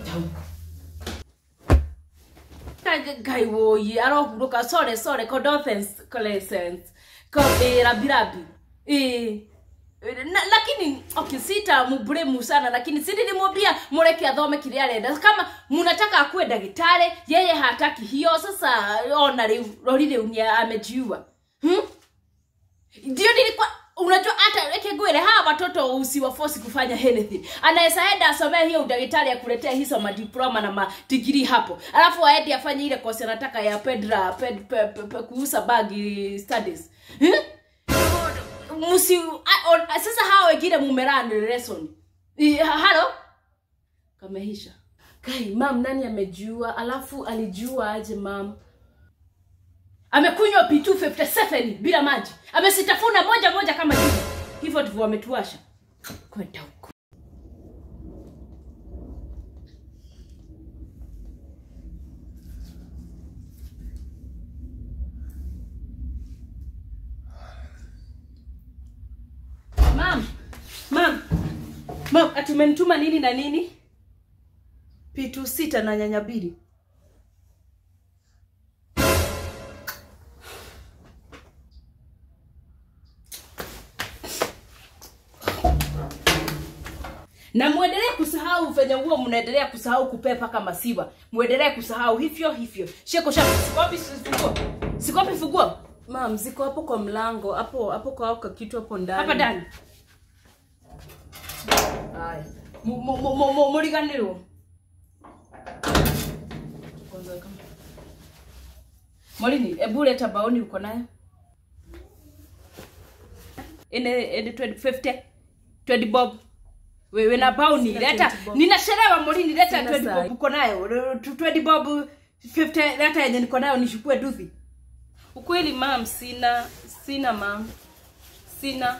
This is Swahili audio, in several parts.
kwenda huko ngai woyi arohurũka sore sore condolences eh, rabirabi eh, na, lakini okay, sita mubremu sana lakini si nilimwambia mureke athome kile arenda kama munataka akuwe ndagitari yeye hataki hiyo sasa ona riu rori riu ni amejiua hmm? ndio nilikuwa unajua hata weke ngwire hawa watoto usiwafosi kufanya anything anaweza enda asomee hiyo udaktari akuletea hizo madiploma na madigiri hapo alafu aende afanye ile kosi anataka ya pedra ped, pe, pe, pe, kuuza bagi studies hmm? Musi, a- o- sasa hawa wengine mumerani lesson I- ha- halo kamehisha kai mam nani amejua alafu alijua aje mam amekunywa p257 bila maji amesitafuna moja moja kama hivi hivyo ndivyo wametuasha kwenda huko mam mam mam ati umenituma nini na nini p2 sita na nyanya mbili na mwendelee kusahau venye huo mnaendelea kusahau kupepa kama siwa mwendelee kusahau hivyo hivyo sheko shako sikopi funguo sikopi funguo mam ziko hapo kwa mlango hapo hapo kwa hako kitu hapo ndani hapa ndani haya Mu- mu- mu- mu- mu- muriganirwo morini ebu leta baoni uko nayo ine ine 20 20 bob wewe na bauni Sina leta 20 bob. ninachelewa morini leta Sina 20 sahi. bob uko nayo 20 bob 50 leta yenye niko nayo nishukue duthi ukweli mam sina sina mam sina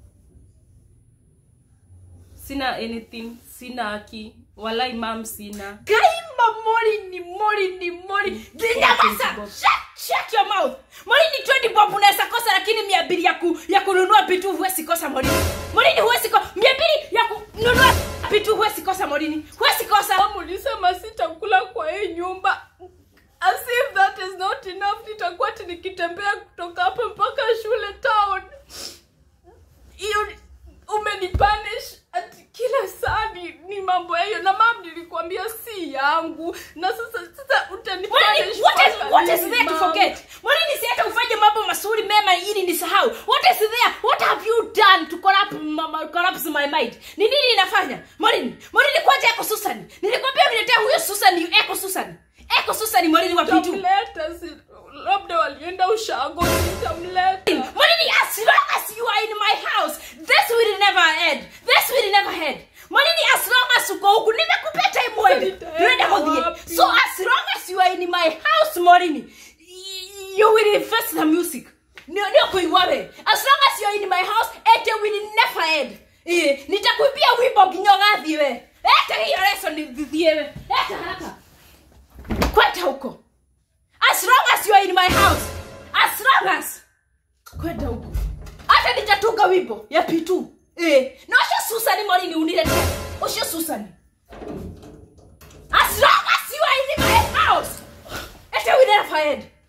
sina anything sina aki walai mam sina kaimba morini morini morini nyamaza shut, shut your mouth morini 20 bob unaweza kosa lakini mia mbili ya, ku, ya kununua pitu huwezi kosa morini morini huwezi kosa mia mbili ya kununua pitu huwezi kosa morini huwezi kosa ulisema sitakula kwa hii nyumba as if that is not enough nitakuwa ti nikitembea kutoka hapa mpaka shule town hiyo umenipanish ati kila saa ni, ni mambo hiyo na mam nilikwambia si yangu na sasa sasa Morini, utanipanish what is, mpaka what is lini, there to mom? forget morini si hata ufanye mambo mazuri mema ili nisahau what is there what have you done to corrupt, ma- ma- corrupt my mind ni nini inafanya morini morini kwanza eko susani nilikwambia uniletea huyo susani eko susani eko susani morini wa pitu Nitamleta, si- labda walienda ushago nitamleta Money, as long as you are in my house, this will never end. This will never end. Money, as long as uko huku, nimekupea time uende. Nitaenda Tuende hodhie. wapi? So as long as you are in my house, Morini, y- you will invest the music. Ndio ndio kuiwa we. As long as you are in my house, it will never end. Eh, nitakuibia wimbo kinyogathi we. Eta hiyo lesson nithithie we. Eta haraka. Kwenda huko. As long as you are in my house. As long as kwenda huko hata nitatunga wimbo ya pitu eh. na ucio susani morini unilete ucio susani as long as you are in my house ete we never end